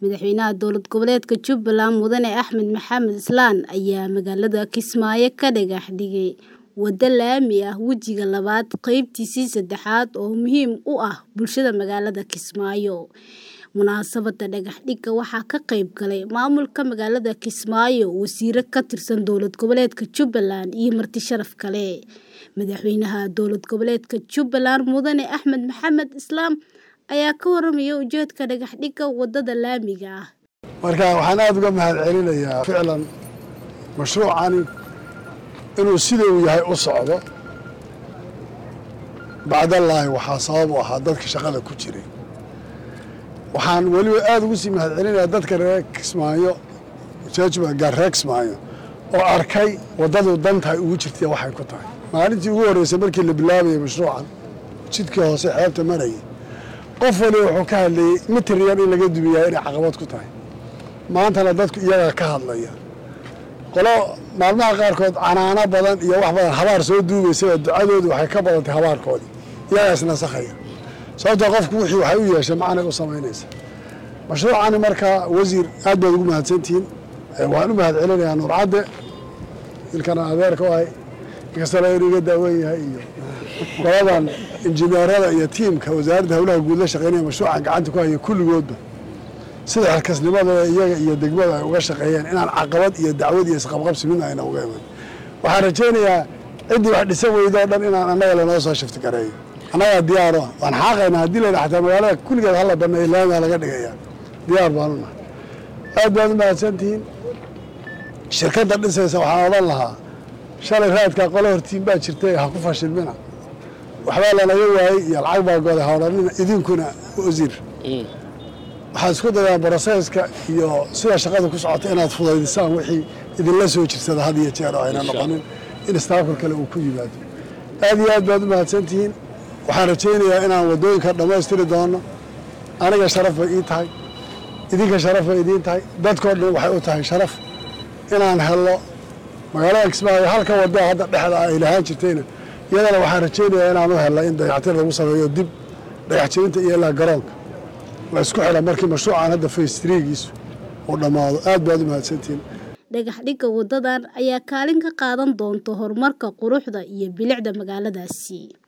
Madaxweynaha dowlad goboleedka Jubbaland Mudane Axmed Maxamed Islaan ayaa magaalada Kismaayo ka dhagax dhigay waddo laami ah wejiga labaad qaybtiisii saddexaad oo muhiim u ah bulshada magaalada Kismaayo. Munaasabadda dhagax dhigga waxaa ka qayb galay maamulka magaalada Kismaayo, wasiirro ka tirsan dowlad goboleedka Jubbaland iyo marti sharaf kale. Madaxweynaha dowlad goboleedka Jubbaland Mudane Axmed Maxamed Islaan ayaa ka warramaya ujeedka dhagax dhigga waddada laamiga ah. marka waxaan aada uga mahad celinayaa ficlan mashruucani inuu sida uu yahay u socdo bacdallaahi waxaa sabab u ahaa dadka shaqada ku jiray waxaan weliba aada ugu sii mahad celinayaa dadka reer Kismaayo judgment gaar reer Kismaayo oo arkay waddadu dantahay ugu jirtay waxay ku tahay maalintii ugu horreysay markii la bilaabayay mashruucan jidkii hoose xeebta marayay qof waliba wuxuu ka hadlayey mitir yar in laga dumiyaa inay caqabad ku tahay maantana dadku iyagaa ka hadlaya qolo maalmaha qaarkood canaano badan iyo wax badan habaar soo duugaysaba ducadoodu waxay ka badantay habaarkoodii iyagaa isnasakhaya sababtoo qofku wixii waxay u yeeshay macnay u samaynaysa mashruucani markaa wasiir aad baad ugu mahadsantihiin waxaan u mahad celinayaa nuur cadde ilkana adeerka u ahay inkastana inuu iga daawan yahay iyo qoladan injineerada iyo tiimka wasaaradda howlaha guud la shaqeynaya mashruucan gacanta ku haya kulligoodba sida xilkasnimadooda iyaga iyo degmada ay uga shaqeeyeen inaan caqabad iyo dacwad iyo isqabqabsi midna ayna uga iman waxaan rajaynayaa ciddii wax dhisan weydo o dhan inaan annaga lanoo soo shifti gareeyo annagaa diyaar u ah waan xaaqaynaa haddii layidha xataa magaalada kulligeed hala baneeyo laamiga laga dhigaya diyaar baanu nahay aad baad u mahadsantihiin shirkadda dhisaysa waxaan odhan lahaa shalay raadkaa qolo hortiin baa jirtay ha ku fashilmina waxbaa lanaga waayey iyo lacag baa goday ha odhanina idinkuna wasiir waxaad isku dayaan broseyska iyo sida shaqada ku socota inaad fudaydisaan wixii idinla soo jirsada had iyo jeer oo ayna noqonin in istaafka kale uu ku yimaado aad iyo aad baad u mahadsantihiin waxaan rajaynayaa inaan waddooyinka dhammaystiri doono aniga sharaf bay ii tahay idinka sharaf bay idiin tahay dadkoo dhan waxay u tahay sharaf inaan helno magaalada kismaayo halka wadda hadda dhexda ay lahaan jirtayna iyadana waxaan rajaynayaa inaan u helna in dayactir lagu sameeyo dib dhagax jebinta iyo ilaa garoonka la isku xidha markii mashruucan hadda face threegiisu uu dhammaado aad baad u mahadsantihiin dhagax dhigga waddadan ayaa kaalin ka qaadan doonta horumarka quruxda iyo bilicda magaaladaasi